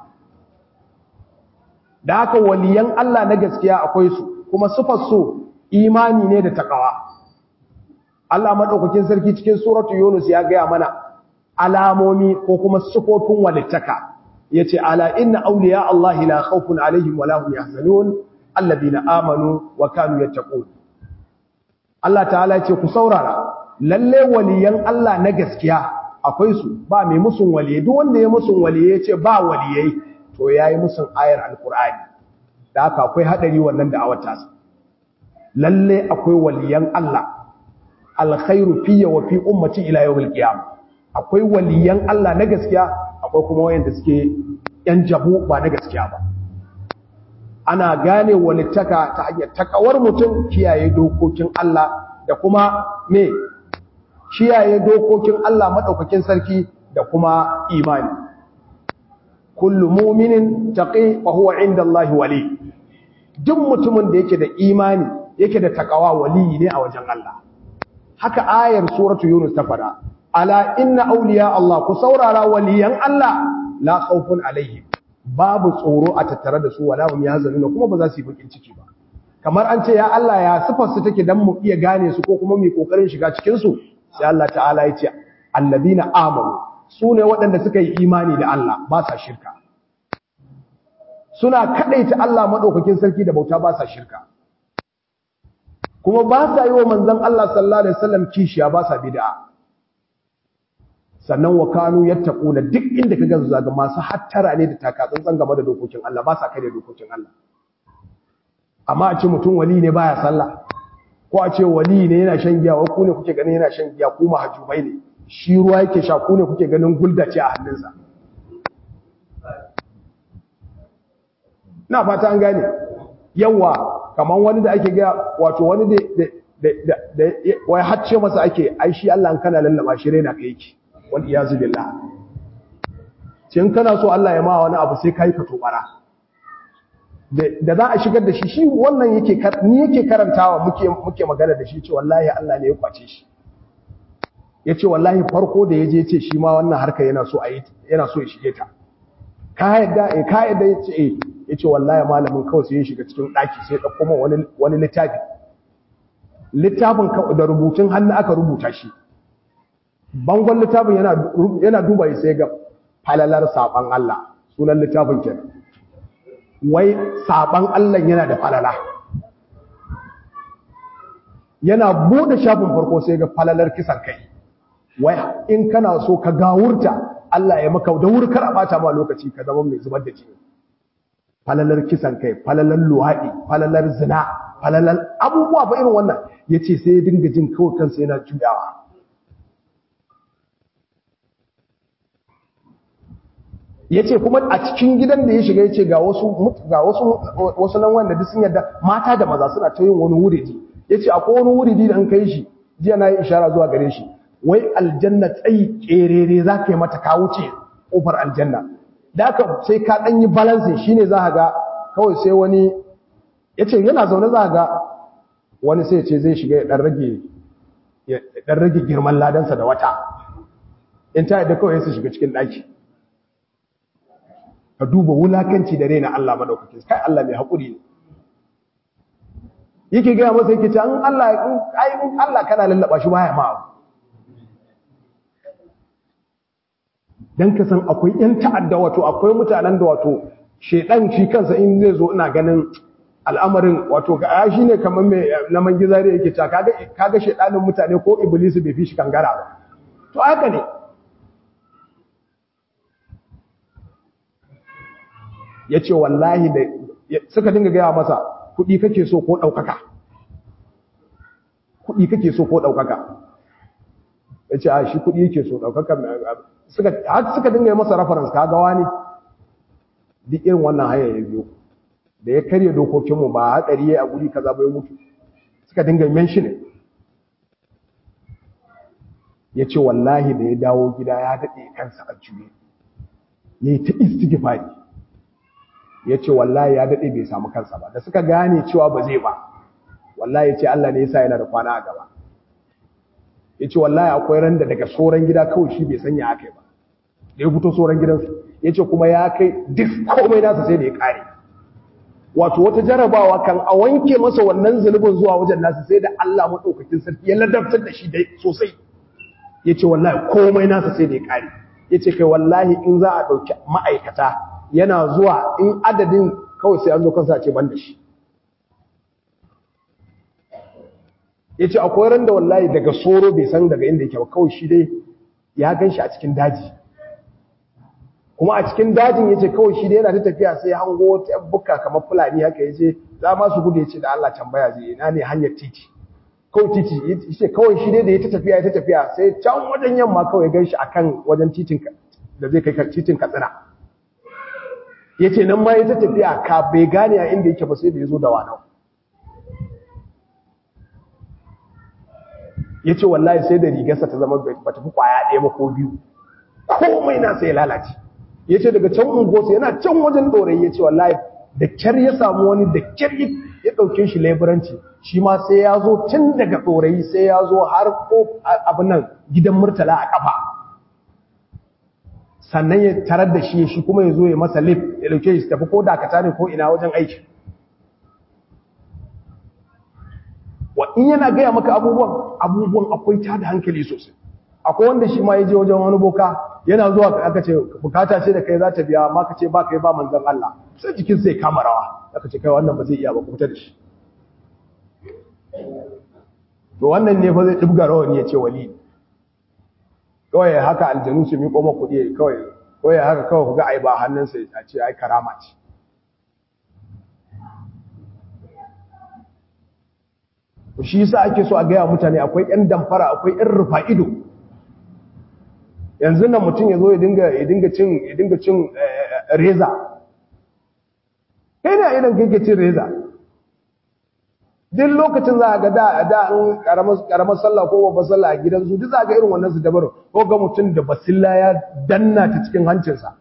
da haka waliyan Allah na gaskiya akwai su kuma sufar su imani ne da takawa Allah maɗaukakin sarki cikin suratu Yunus ya gaya mana alamomi ko kuma sufofin walittaka yace ala inna awliya Allah la khawfun alaihim wa lahum yahzanun alladhina amanu wa kanu yattaqun Allah ta'ala yace ku saurara lalle waliyan Allah na gaskiya akwai su ba mai musun waliye duk wanda ya musun waliye yace ba waliyai to yayi musun ayar alqur'ani da haka akwai hadari wannan da awata sa lalle akwai waliyan Allah alkhairu fiyya wa fi ummati ila yawmil qiyamah akwai waliyan Allah na gaskiya akwai kuma wayanda suke yan jabu ba na gaskiya ba ana gane walittaka ta hanyar takawar mutum kiyaye dokokin Allah da kuma me kiyaye dokokin Allah madaukakin sarki da kuma imani kullu mu'minin taqi fa huwa inda Allah wali duk mutumin da yake da imani yake da takawa wali ne a wajen Allah haka ayar suratu yunus ta fada ala inna awliya Allah ku saurara waliyan Allah la khawfun alaihim babu tsoro a tattare da su wala hum yahzanuna kuma ba za su yi bakin ciki ba kamar an ce ya Allah ya sifar su take dan mu iya gane su ko kuma mu kokarin shiga cikin su sai Allah ta'ala ya ce alladina amanu su ne waɗanda suka yi imani da Allah ba sa shirka suna kadaita Allah madaukakin sarki da bauta ba sa shirka kuma ba sa yi wa manzon Allah sallallahu alaihi wasallam kishiya ba sa bid'a sannan wa kanu yattaquna duk inda kaga su zaga masu hattara ne da takatsantsan game da dokokin Allah ba sa kai da dokokin Allah amma a ce mutum wali ne baya sallah ko a ce wali ne yana shan giya wa ku ne kuke ganin yana shan giya ku mahajubai ne shi ruwa yake sha ku ne kuke ganin gulda ce a hannunsa na fata an gane yawa kamar wani da ake ga wato wani da da da wai hacce masa ake ai shi Allah an kana lallaba shi raina kai yake wal iyazu billah cin kana so Allah ya ma wani abu sai kai ka tobara da za a shigar da shi shi wannan yake ni yake karantawa muke muke magana da shi ce wallahi Allah ne ya kwace shi yace wallahi farko da yaje yace shi ma wannan harka yana so a yi yana so ya shige ta ka yadda eh ka yadda yace eh yace wallahi malamin kawai sai ya shiga cikin daki sai ya dauko min wani wani littafi littafin da rubutun hannu aka rubuta shi bangon littafin yana duba sai ga falalar saban Allah sunan littafin kenan wai saban Allah yana da falala yana bude shafin farko sai ga falalar kisan kai wai in kana so ka gawurta Allah ya maka da wuri kar a bata ma lokaci ka zama mai zubar da jini falalar kisan kai falalar luhaɗi falalar zina falalar abubuwa ba irin wannan ya ce sai ya dinga jin kawai kansa yana juyawa ya ce kuma a cikin gidan da ya shiga ya ce ga wasu nan wanda duk sun yadda mata da maza suna ta yin wani wuridi ya ce akwai wani wuridi da an kai shi jiya na yi ishara zuwa gare shi wai aljanna tsayi kerere za ka yi mata ka wuce ƙofar aljanna da aka sai ka ɗan yi balansin shi ne za a ga kawai sai wani ya ce yana zaune za a ga wani sai ce zai shiga ya ɗan rage girman ladansa da wata in ta yadda kawai su shiga cikin ɗaki ka duba wulakanci da raina Allah madaukakin kai Allah mai haƙuri ne yake gaya masa yake ce an Allah in Allah kana lallaba shi baya ma abu dan ka san akwai yan ta'adda wato akwai mutanen da wato shedan shi kansa in zai zo ina ganin al'amarin wato ga shi ne kamar mai na mangizari yake ta kaga kaga shedanin mutane ko iblisu bai fi shi kangara ba to haka ne yace wallahi da suka dinga gaya masa kuɗi kake so ko ɗaukaka kuɗi kake so ko ɗaukaka yace a shi kuɗi yake so ɗaukaka suka har suka dinga masa reference kaga wani duk irin wannan haya ya biyo da ya karya dokokinmu ba hatsari ya a guri kaza bai mutu suka dinga mention ya ce wallahi da ya dawo gida ya daɗe kansa a juye ya yi ta istighfari ya ce wallahi ya daɗe bai samu kansa ba da suka gane cewa ba zai ba wallahi ya ce Allah ne ya sa yana da kwana a gaba ya ce wallahi akwai ran da daga soran gida kawai shi bai sanya aka ba da ya fito soran gidansu ya ce kuma ya kai duk komai nasa sai da ya kare wato wata jarabawa kan a wanke masa wannan zunubin zuwa wajen nasa sai da Allah maɗaukakin sarki ya ladabtar da shi dai sosai ya ce wallahi komai nasa sai da ya kare ya ce kai wallahi in za a ɗauki ma'aikata yana zuwa in adadin kawai sai an zo kansa ce ban da shi ya ce akwai ran da wallahi daga soro bai san daga inda yake ba kawai shi dai ya gan shi a cikin daji kuma a cikin dajin ya ce kawai shi dai yana ta tafiya sai hango wata buka kamar fulani haka ya ce za ma su gudu ya ce da Allah tambaya zai ina ne hanyar titi kawai titi ya ce kawai shi dai da ya ta tafiya ya ta tafiya sai can wajen yamma kawai gan shi akan wajen titin da zai kai titin katsina ya ce nan ma ya ta tafiya ka bai gane a inda yake ba sai da ya zo da wanau ya ce wallahi sai da rigarsa ta zama ba ta fi kwaya ɗaya ba ko biyu komai na sai lalace ya ce daga can ungosa yana can wajen ɗorai ya ce wallahi da kyar ya samu wani da kyar ya ɗauke shi laiburanci shi ma sai ya zo tun daga ɗorai sai ya zo har ko abin nan gidan murtala a ƙafa sannan ya tarar da shi shi kuma ya zo ya masa lif ya ɗauke shi tafi ko dakata ne ko ina wajen aiki wa in yana gaya maka abubuwan abubuwan akwai ta da hankali sosai akwai wanda shi ma ya je wajen wani boka yana zuwa aka ce bukata ce da kai za ta biya amma ka ce ba kai ba manzon Allah sai jikin sai kama rawa aka ce kai wannan ba zai iya ba ku fita da shi to wannan ne fa zai dubga rawani ya ce wali kawai haka aljanu su miƙo maka kuɗi kawai kawai haka kawai ku ga ai ba hannunsa a ce ai karama ce shi yasa ake so a gaya mutane akwai ƴan damfara akwai ƴan rufa ido yanzu nan mutum ya zo ya dinga ya dinga cin ya dinga cin reza kai ne idan kake cin reza duk lokacin za a ga da da an karamar karamar sallah ko babbar sallah a gidan su duk za ga irin wannan su dabaru ko ga mutum da basilla ya danna ta cikin hancinsa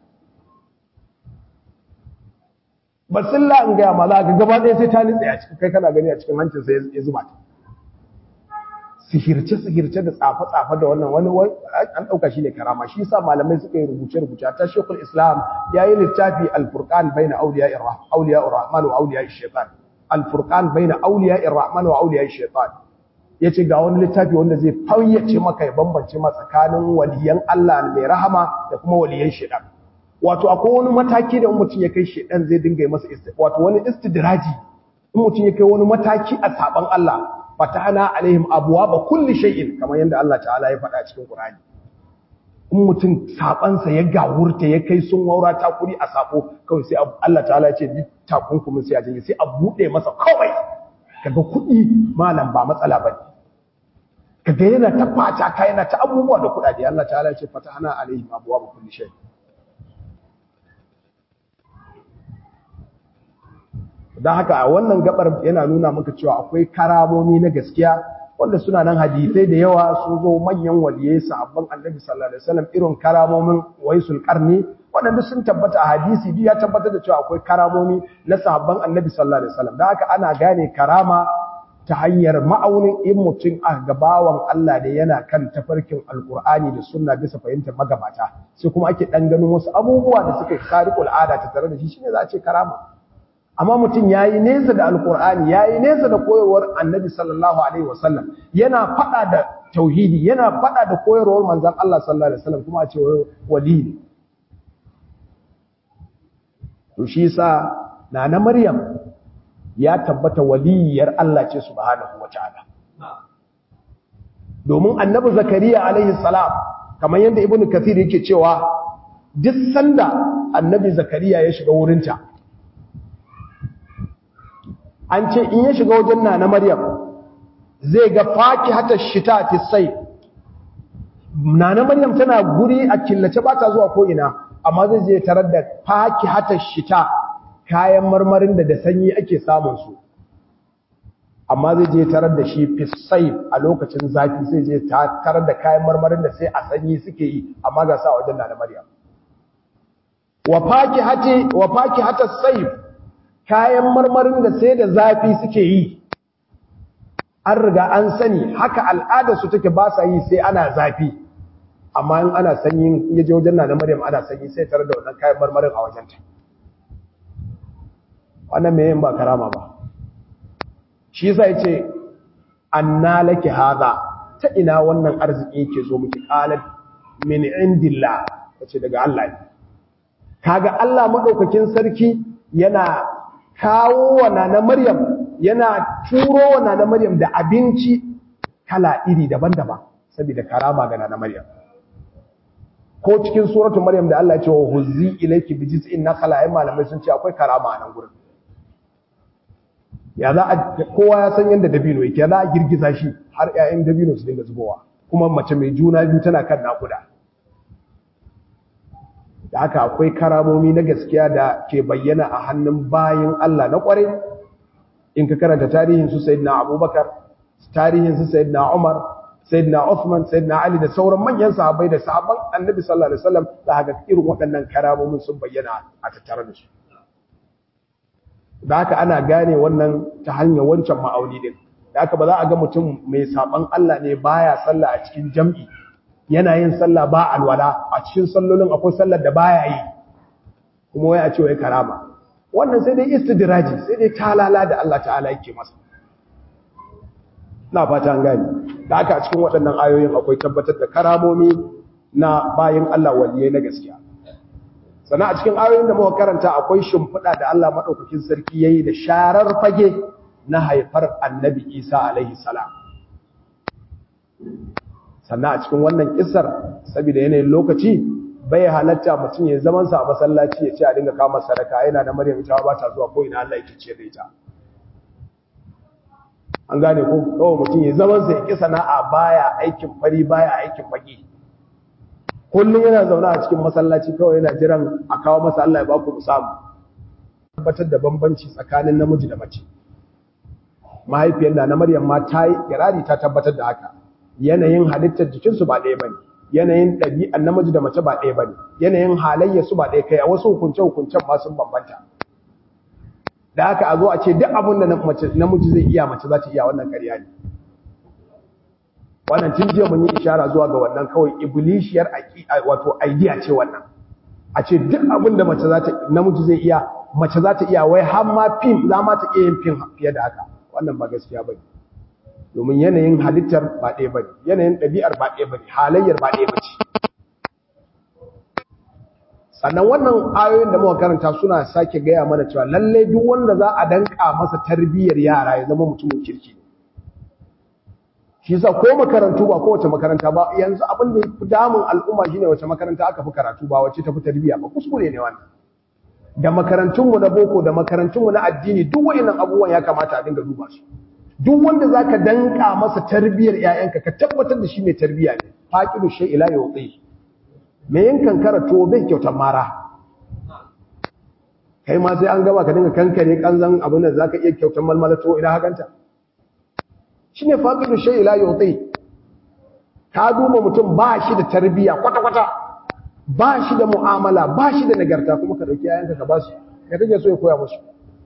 basilla in ga ma za ga gaba ɗaya sai ta nitse a cikin kai kana gani a cikin hancinsa ya zuba ta sihirce-sihirce da tsafe-tsafe da wannan wani an ɗauka shi ne karama shi sa malamai suka yi rubuce-rubuce ta shekul islam ya yi littafi alfurkan bai na auliya irrahman wa auliya shaitan alfurkan bai na auliya irrahman wa auliya shaitan ya ce ga wani littafi wanda zai fayyace maka ya bambance ma tsakanin waliyan allah mai rahama da kuma waliyan shaitan wato akwai wani mataki da mutum ya kai shaitan zai dinga yi masa wato wani istidraji in mutum ya kai wani mataki a saban allah fatahna alaihim abwaaba kulli shay'in kamar yanda Allah ta'ala ya faɗa cikin Qur'ani in mutum sabansa ya gawurta ya kai sun waura takuri a sabo kawai sai Allah ta'ala ya ce duk takunkumin sai a janye sai a bude masa kawai kaga kuɗi malam ba matsala bane kaga yana ta fata ka yana ta abubuwa da kuɗaɗe Allah ta'ala ya ce fatahana alaihim abwaaba kulli shay dan haka a wannan gabar yana nuna maka cewa akwai karamomi na gaskiya wanda suna nan hadisai da yawa sun zo manyan waliyai sahabban annabi sallallahu alaihi wasallam irin karamomin waisul qarni wadanda sun tabbata a hadisi duk ya tabbatar da cewa akwai karamomi na sahabban annabi sallallahu alaihi wasallam da haka ana gane karama ta hanyar ma'aunin in mutum a gabawan Allah da yana kan tafarkin alkur'ani da sunna bisa fahimtar magabata sai kuma ake dan ganin wasu abubuwa da suka khariqul ada ta tare da shi shine za a ce karama amma mutum ya yi nesa da alkur'ani ya yi nesa da koyarwar annabi sallallahu alaihi wasallam yana fada da tauhidi yana fada da koyarwar manzan Allah sallallahu alaihi wasallam kuma a ce wali ne to shi sa nana maryam ya tabbata waliyar Allah ce subhanahu wataala domin annabi zakariya alaihi salam kamar yadda ibnu kathir yake cewa duk sanda annabi zakariya ya shiga wurinta an ce in ya shiga wajen na na Maryam zai ga faki hata shita fi sai na na Maryam tana guri a killace ba ta zuwa ko ina amma zai je tarar da faki hata shita kayan marmarin da da sanyi ake samun su amma zai je tarar da shi fi sai a lokacin zafi sai je tarar da kayan marmarin da sai a sanyi suke yi amma ga sa wajen na na Maryam wa faki hati wa faki hata sayf kayan marmarin da sai da zafi suke yi an riga an sani haka al'ada su take ba sa yi sai ana zafi amma in ana sanyi ya je wajen na Maryam ana sanyi sai tare da wannan kayan marmarin a wajenta wannan me yin ba karama ba shi yasa yace anna laki hada ta ina wannan arziki yake zo miki qalat min indillah tace daga Allah ne kaga Allah madaukakin sarki yana kawo wa nana Maryam yana turo wa nana Maryam da abinci kala iri daban-daban saboda karama ga nana Maryam ko cikin suratu Maryam da Allah ya ce wa huzzi ilayki bi jiz'in nakhla ai malamai sun ce akwai karama a nan gurin ya za a kowa ya san yanda dabino yake ya za a girgiza shi har ƴaƴan dabino su dinga zubowa kuma mace mai juna biyu tana kan nakuda da haka akwai karamomi na gaskiya da ke bayyana a hannun bayin Allah na kwarai in ka karanta tarihin su sayyidina Abubakar tarihin su sayyidina Umar sayyidina Uthman sayyidina Ali da sauran manyan sahabbai da sahabban Annabi sallallahu alaihi wasallam da haka irin waɗannan karamomin sun bayyana a tattare da su da haka ana gane wannan ta hanyar wancan ma'auni din da haka ba za a ga mutum mai saban Allah ne baya sallah a cikin jam'i yana yin sallah ba alwala a cikin sallolin akwai sallar da baya yi kuma wai a ce wai karama wannan sai dai istidraji sai dai talala da Allah ta'ala yake masa na fata an gani da haka a cikin waɗannan ayoyin akwai tabbatar da karamomi na bayin Allah waliyai na gaskiya sannan a cikin ayoyin da muka karanta akwai shimfiɗa da Allah maɗaukakin sarki yayi da sharar fage na haifar annabi Isa alaihi salam sannan a cikin wannan kissar saboda yanayin lokaci bai halatta mutum ya zaman sa a masallaci ya ce a dinga kama sadaka yana da Maryam ita ba ta zuwa ko ina Allah yake ce da ita an gane ko kawai mutum ya zaman sa ya ki sana'a baya aikin fari baya aikin baki kullum yana zaune a cikin masallaci kawai yana jiran a kawo masa Allah ya ba ku samu tabbatar da bambanci tsakanin namiji da mace mahaifiyar da na Maryam ma ta yi kirari ta tabbatar da haka yanayin halittar jikinsu ba ɗaya bane yanayin ɗabi'an namiji da mace ba ɗaya bane yanayin halayyar su ba ɗaya kai a wasu hukunce hukuncen ma sun bambanta da haka a zo a ce duk abin da namiji zai iya mace za ta iya wannan ƙarya ne wannan tun jiya mun yi ishara zuwa ga wannan kawai iblishiyar wato idea ce wannan a ce duk abin da mace za ta namiji zai iya mace za ta iya wai har ma fim za ma ta iya yin fim fiye da haka wannan ba gaskiya bane domin yanayin halittar ba ɗaya bane yanayin ɗabi'ar ba ɗaya bane halayyar ba ɗaya bace sannan wannan ayoyin da muka karanta suna sake gaya mana cewa lalle duk wanda za a danka masa tarbiyyar yara ya zama mutumin kirki shi yasa ko makarantu ba kowace makaranta ba yanzu abin da yafi damun al'umma shine wace makaranta aka fi karatu ba wace tafi tarbiyya ba kuskure ne wannan da makarantunmu na boko da makarantunmu na addini duk wayannan abubuwan ya kamata a dinga duba su duk wanda zaka danka masa tarbiyyar ƴaƴanka ka tabbatar da shi mai tarbiyya ne faqidu shay ila yuti me yankan karato bai kyautar mara kai ma sai an gama ka dinga kankare kanzan abin da zaka iya kyautar malmalato ina haganta shine faqidu shay ila yuti ka duba mutum ba shi da tarbiyya kwata kwata ba shi da mu'amala ba shi da nagarta kuma ka dauki yayanka ka ba su ya kake so ya koya musu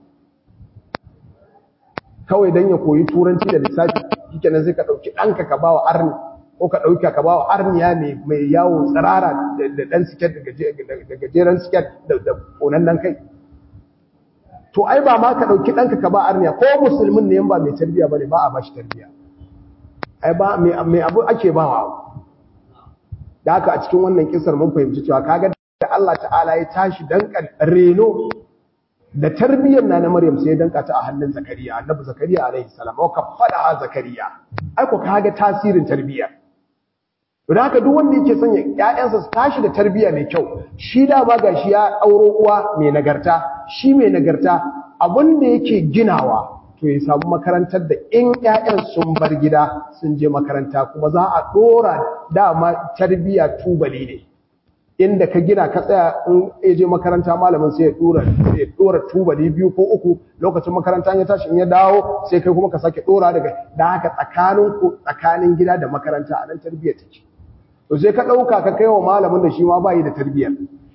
kawai dan ya koyi turanci da lissafi shikenan sai ka dauki danka ka bawa arni ko ka dauka ka bawa arniya ne mai yawo tsirara da dan siket da gajeren siket da konan kai to ai ba ma ka dauki danka ka ba arniya ko musulmin ne ba mai tarbiya bane ba a bashi tarbiya ai ba mai abu ake bawa da haka a cikin wannan kisar mun fahimci cewa kaga da Allah ta'ala ya tashi dankan reno da tarbiyyar na na Maryam sai ya danka ta a hannun Zakariya annabi Zakariya alaihi salam wa kafada Zakariya ai ko kaga tasirin tarbiyya don haka duk wanda yake son ƴaƴansa su tashi da tarbiyya mai kyau shi da ba gashi ya auro uwa mai nagarta shi mai nagarta abin da yake ginawa to ya samu makarantar da in ƴaƴan sun bar gida sun je makaranta kuma za a dora dama tarbiyya tubali ne inda ka gina ka tsaya in ya je makaranta malamin sai ya dora ya dora tubali biyu ko uku lokacin makaranta ya tashi in ya dawo sai kai kuma ka sake dora daga da haka tsakanin ku tsakanin gida da makaranta a nan tarbiyyar take to sai ka dauka ka kai wa malamin da shi ma bai da tarbiyyar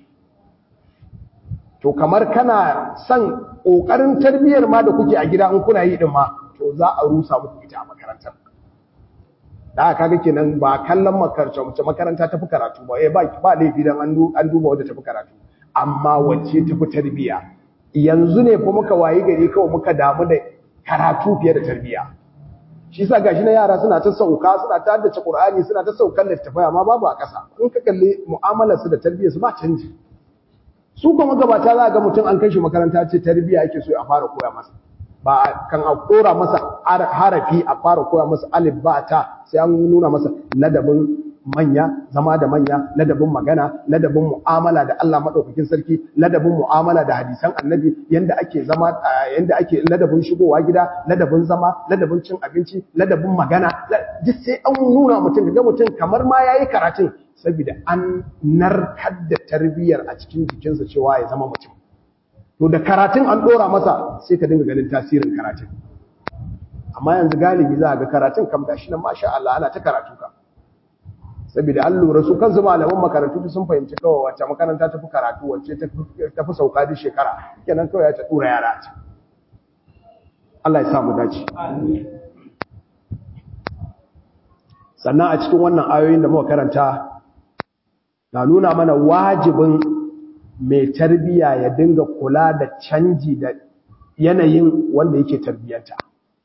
to kamar kana son kokarin tarbiyyar ma da kuke a gida in kuna yi din ma to za a rusa muku ita a makarantar da aka ga kenan ba kallon makaranta mace makaranta tafi karatu ba eh ba ba laifi dan an an duba wanda tafi karatu amma wacce tafi tarbiyya yanzu ne fa muka wayi gari kawai muka damu da karatu fiye da tarbiyya shi yasa gashi na yara suna ta sauka suna ta haddace Qur'ani suna ta saukan littafai amma babu a ƙasa in ka kalli mu'amalar su da tarbiyyar su ba canji su kuma gabata za ga mutum an kai shi makaranta ce tarbiyya yake so a fara koya masa ba kan a kora masa harafi a fara koya masa alif ba ta sai an nuna masa ladabin manya zama da manya ladabin magana ladabin mu'amala da Allah madaukakin sarki ladabin mu'amala da hadisan annabi yanda ake zama yanda ake ladabin shigowa gida ladabin zama ladabin cin abinci ladabin magana duk sai an nuna mutum ga mutum kamar ma yayi karatun saboda an narkar da tarbiyyar a cikin jikinsa cewa ya zama mutum to da karatun an dora masa sai ka dinga ganin tasirin karatun amma yanzu galibi za a ga karatun kam gashi nan masha Allah ana ta karatu ka saboda an lura su kansu malaman makarantu sun fahimci kawai wacce makaranta ta fi karatu wacce ta fi sauka duk shekara kenan kawai ya ta dura yara a can Allah ya samu dace sannan a cikin wannan ayoyin da muka karanta na nuna mana wajibin mai tarbiya ya dinga kula da canji da yanayin wanda yake tarbiyanta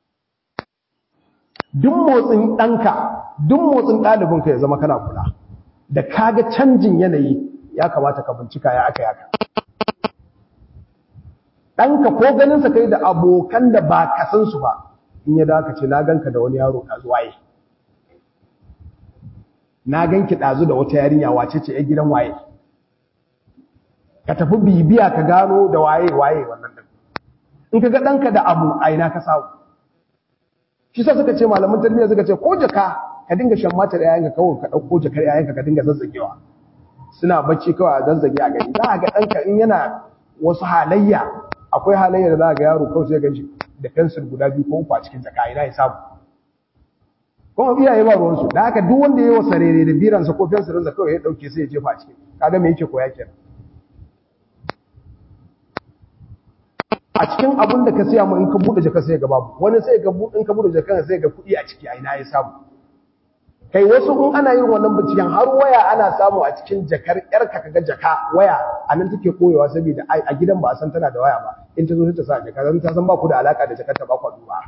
duk motsin ɗanka duk motsin ɗalibinka ya zama kana kula da kaga canjin yanayi ya kamata ka bincika ya aka yaka ɗanka ko ganinsa kai da abokan da ba ka san su ba in ya daka ce na ganka da wani yaro ɗazu waye na ganki ɗazu da wata yarinya wace ce ya gidan waye ka tafi bibiya ka gano da waye waye wannan ɗin in ka ga ɗanka da abu a ina ka samu shi sa suka ce malaman tarbiyya suka ce ko jaka ka dinga shan mata da yayanka kawai ka ɗauko jakar yayanka ka dinga zazzagewa suna bacci kawai a zazzage a gari za a ga ɗanka in yana wasu halayya akwai halayya da za a ga yaro kawai sai ganshi da fensir guda biyu ko uku a cikin jaka ina ya samu kuma iyaye ba ruwansu da haka duk wanda ya yi wa sarere da biransa ko fensirinsa kawai ya ɗauke sai ya jefa a cikin kaga me yake koya kenan a cikin abin da ka siya mu in ka bude jaka sai ga babu wani sai ga in ka bude jaka sai ga kuɗi a ciki a ina ya samu kai wasu in ana yin wannan binciken har waya ana samu a cikin jakar yarka kaga jaka waya a nan take koyewa saboda a gidan ba a san tana da waya ba in ta zo ta sa jaka zan ta san ba ku da alaka da jakar ta ba ku duba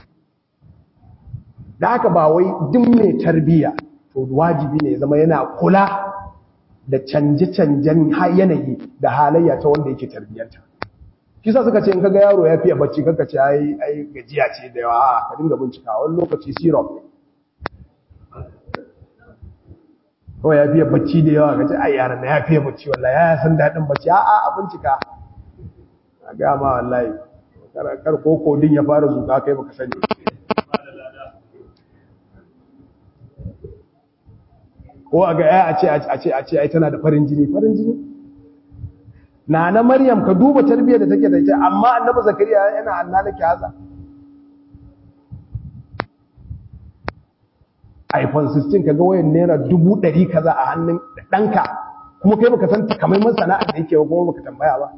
da haka ba wai duk mai tarbiya to wajibi ne ya zama yana kula da canje-canjen yanayi da halayya ta wanda yake tarbiyanta shi sa suka ce in kaga yaro ya fiye bacci kanka ce ai ai gajiya ce da yawa ka dinga bincika wani lokaci syrup kawai ya fiye bacci da yawa gaji ai yaran na ya fiye bacci wallahi ya san daɗin bacci a a a bincika a gaya ma wallahi kar ko kodin ya fara zuka kai baka sani ko a ga ya a ce a ce a ce ai tana da farin jini farin jini na na maryam ka duba tarbiyyar da take da ita amma annabi zakariya yana annalaki haza iphone 16 kaga wayan naira dubu ɗari kaza a hannun ɗanka kuma kai baka san takamaiman sana'ar da yake kuma baka tambaya ba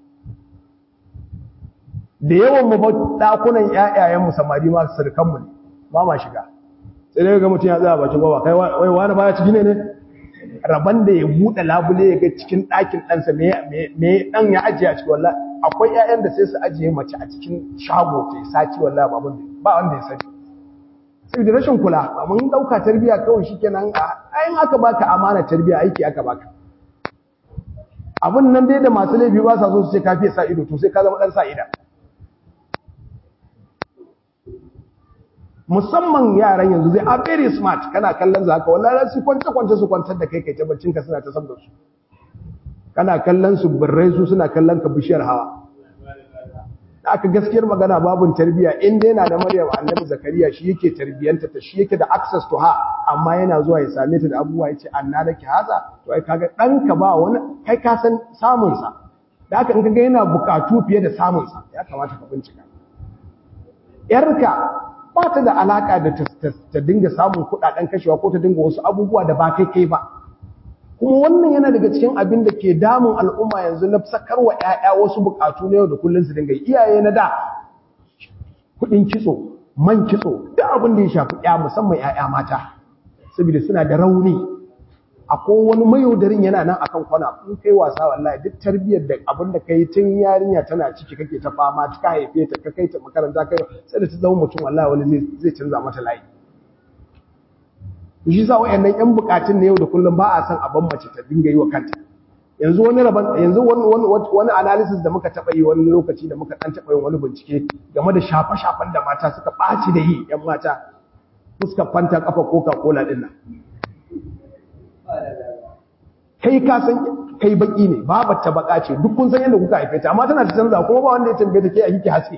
da yawan mu ɗakunan ƴaƴayen mu samari ma sirkan mu ne ba ma shiga sai dai ga mutum ya tsaya bakin gaba kai wai wani baya ciki ne ne raban da ya buɗe labule ya ga cikin ɗakin ɗansa me ɗan ya ajiye a cikin wallahi akwai ƴaƴan da sai su ajiye mace a cikin shago ta sati wallahi ba ba wanda ya sani saboda rashin kula ba mun dauka tarbiya kawai shikenan ayin aka baka amana tarbiya aiki aka baka abun nan dai da masu laifi ba sa so su ce ka fiye sa ido to sai ka zama dan sa ida musamman yaran yanzu zai are very smart kana kallon za ka wallahi su kwance kwance su kwantar da kai kai ta baccin ka suna ta sabda su kana kallon su birrai su suna kallon ka bishiyar hawa da aka gaskiyar magana babun tarbiya in dai na da Maryam Annabi Zakariya shi yake tarbiyanta ta shi yake da access to her amma yana zuwa ya same ta da abubuwa yace anna laki haza to ai kaga danka ba wani kai ka san samun sa da aka in kaga yana bukatu fiye da samun sa ya kamata ka bincika yarka ba ta da alaka da ta dinga samun kudaden kashewa ko ta dinga wasu abubuwa da ba kai kai ba kuma wannan yana daga cikin abin da ke damun al'umma yanzu na sakarwa ‘ya'ya wasu bukatu na yau da kullum su dinga iyaye na da kudin kitso man kitso duk abin da ya shafi ‘ya musamman ‘ya'ya mata saboda suna da rauni akwai wani mayaudarin yana nan akan kwana in kai wasa wallahi duk tarbiyyar da abin da kai tun yarinya tana ciki kake ta fama ta haife ta ka kai ta makaranta kai sai da ta zama mutum wallahi wani zai canza mata layi shi sa wayannan yan bukatun na yau da kullum ba a san abin mace ta dinga yi wa kanta yanzu wani raban yanzu wani wani analysis da muka taba yi wani lokaci da muka dan taba yin wani bincike game da shafa shafan da mata suka baci da yi yan mata fuska fanta kafa coca cola din nan kai ka san kai baki ne babar ta baka ce duk kun san yadda kuka haife ta amma tana ta canza kuma ba wanda ya tambaye ta ke a kike haske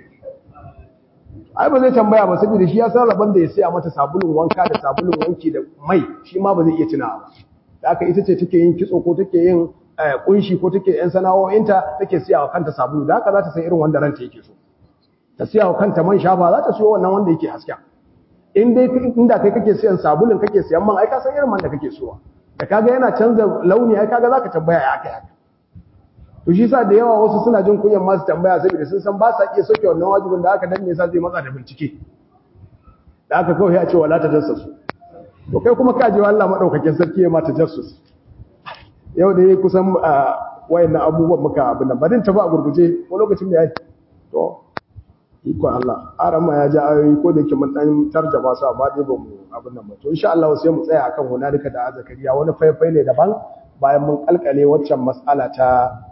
ai ba zai tambaya ba saboda shi ya san rabon da ya siya mata sabulun wanka da sabulun wanki da mai shi ma ba zai iya tunawa ba da aka ita ce take yin kitso ko take yin kunshi ko take yan sana'o'inta take siya wa kanta sabulu da haka za ta san irin wanda ranta yake so ta siya wa kanta man shafa za ta siyo wannan wanda yake haska in dai inda kai kake siyan sabulun kake siyan man ai ka san irin man da kake so da kaga yana canza launi ai kaga zaka tambaya ya aka haka to shi sa da yawa wasu suna jin kunyan masu tambaya saboda sun san ba sa iya soke wannan wajibin da aka danne sa zai matsa da bincike da aka kawai ya ce wala ta jassasu to kai kuma kaje wa Allah madaukakin sarki ya mata jassus yau da yayi kusan wayannan abubuwan muka abin nan barin ta ba a gurguje ko lokacin da yayi to iko Allah aran ma ya ja ayoyi ko da yake mun dan tarjaba su amma dai ba mu abin nan ba to insha Allah sai mu tsaya akan hunalika da azakariya wani faifai ne daban bayan mun kalkale waccan mas'ala ta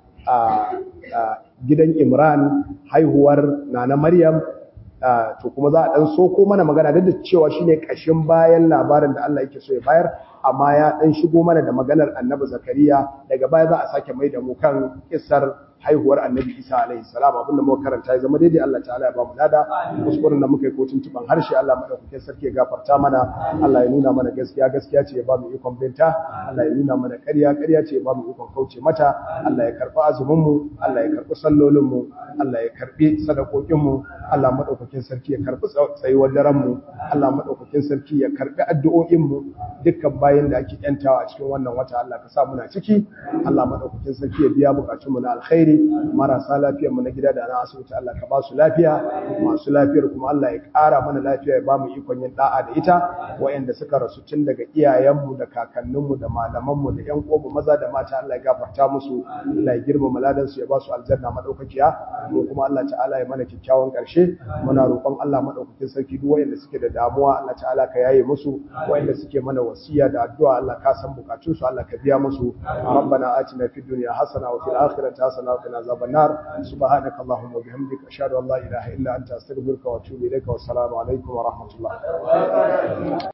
a gidan Imran haihuwar Nana Maryam to kuma za a dan soko mana magana duk da cewa shine kashin bayan labarin da Allah yake so ya bayar amma ya dan shigo mana da maganar Annabi Zakariya daga baya za a sake mai da mu kan kissar haihuwar Annabi Isa alaihi salam abinda muka karanta ya zama daidai Allah ta'ala ya ba mu lada kuskuren da muka yi ko tuntuban harshe Allah madaukakin sarki ya gafarta mana Allah ya nuna mana gaskiya gaskiya ce ya ba mu ikon binta Allah ya nuna mana ƙarya ƙarya ce ya ba mu ikon kauce mata Allah ya karɓi azumin mu Allah ya karɓi sallolin mu Allah ya karɓi sadakokin mu Allah madaukakin sarki ya karɓi tsayuwar daren mu Allah madaukakin sarki ya karɓi addu'o'in mu dukkan bayin da ake yantawa a cikin wannan wata Allah ka sa muna ciki Allah madaukakin sarki ya biya bukatun mu na alkhairi marasa lafiyar mu na gida da na asibiti Allah ka ba su lafiya masu lafiyar kuma Allah ya ƙara mana lafiya ya ba mu ikon yin da'a da ita wayanda suka rasu tun daga iyayenmu da kakanninmu da malamanmu da ƴan uwanmu maza da mata Allah ya gafarta musu Allah ya girmama ladan su ya ba su aljanna madaukakiya mu kuma Allah ta'ala ya mana kyakkyawan ƙarshe muna roƙon Allah madaukakin sarki duk wayanda suke da damuwa Allah ta'ala ka yaye musu wayanda suke mana wasiya da addu'a Allah ka san bukatun su Allah ka biya musu rabbana atina fid dunya hasana wa fil akhirati hasana wa qina azaban nar subhanaka allahumma wa bihamdika ashhadu an la ilaha illa anta astaghfiruka wa atubu ilayka wa assalamu alaikum wa rahmatullah